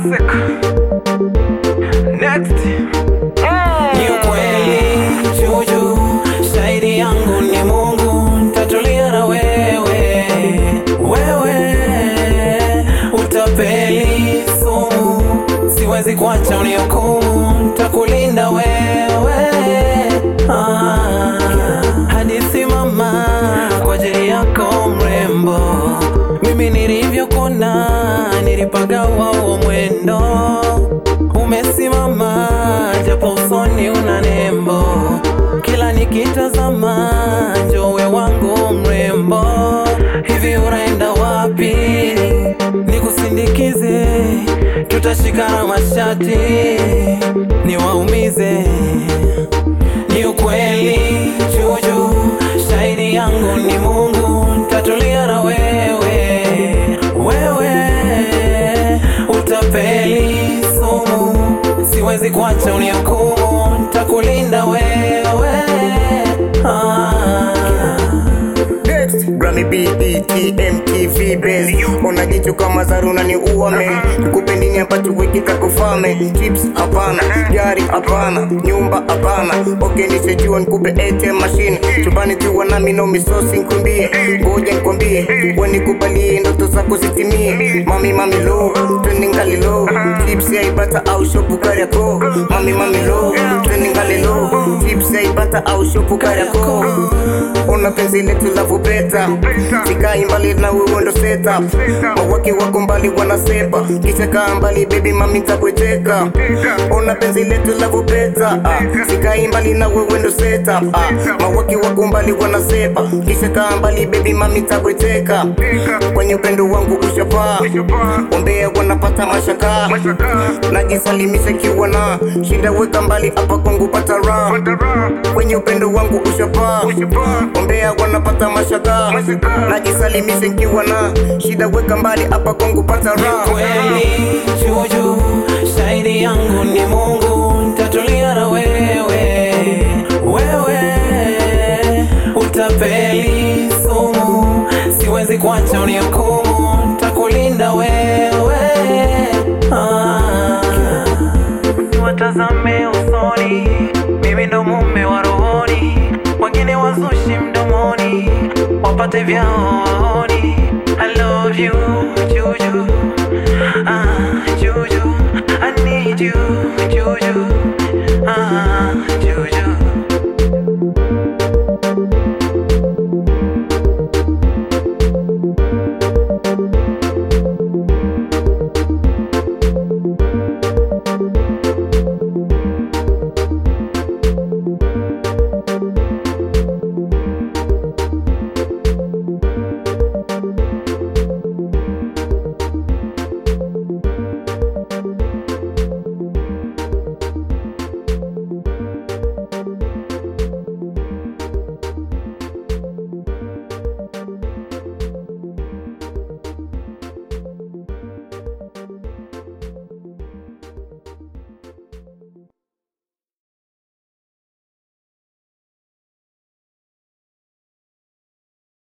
classic. Next. Ni ukweli Juju, shahidi yangu ni Mungu, ntatulia na wewe. Wewe utapeli sumu, siwezi kuacha unihukumu, ntakulinda wewe. Ah, hadithi mama, kwa ajili yako mrembo, mimi nilivyokona, nilipagawa huo mwendo umesimama japo usoni una nembo, kila nikitazama njowe wangu mrembo. Hivi unaenda wapi? Nikusindikize, tutashikana mashati, niwaumize. Ni ukweli Juju, shahidi yangu ni Mungu, ntatulia na wewe. Wewe utapeli sumu, siwezi kuacha unihukumu, ntakulinda wewe. Ah. Next, Grammy BET MTV Base Ona jicho kama zaruna ni uame Kupe nini ambacho wiki kakufame Chips hapana, gari hapana, nyumba hapana Okay nisejua nikupe ATM machine Chumbani tuwa nami no misosi nkumbie Ngoja nikwambie, we nikubalie ndoto zako zitimie Mami mami low, twende ngali low Chips ya ibata au shopu kariako Mami mami low, twende ngali low Chips ya ibata au shopu kariako Ona penzi letu la vupeta Sikai mbali na wewe ndo setup Mawaki wako mbali wanasepa Kisha kaa mbali baby mami tabweteka Ona penzi letu la vupeta ah. Sikai mbali na wewe ndo setup ah. Mawaki wako mbali wanasepa Kisha kaa mbali baby mami tabweteka Kwenye upendo wangu ushapaa Ombea wanapata mashaka Najisalimisha kiwa na Shida weka mbali hapa kwangu pata raha Kwenye upendo wangu ushapaa Ombea wanapata mashaka Najisalimisha nikiwa na Shida weka mbali hapa kwangu pata raha kweli Juju, shahidi yangu ni Mungu, ntatulia na wewe. Wewe utapeli sumu, siwezi kuacha unihukumu, ntakulinda wewe. Ah. Watazame usoni, mimi ndo mume wa rohoni, wengine wazushi mdomoni, wapate vyao waoni. I love you, Juju. Ah, Juju, I need you.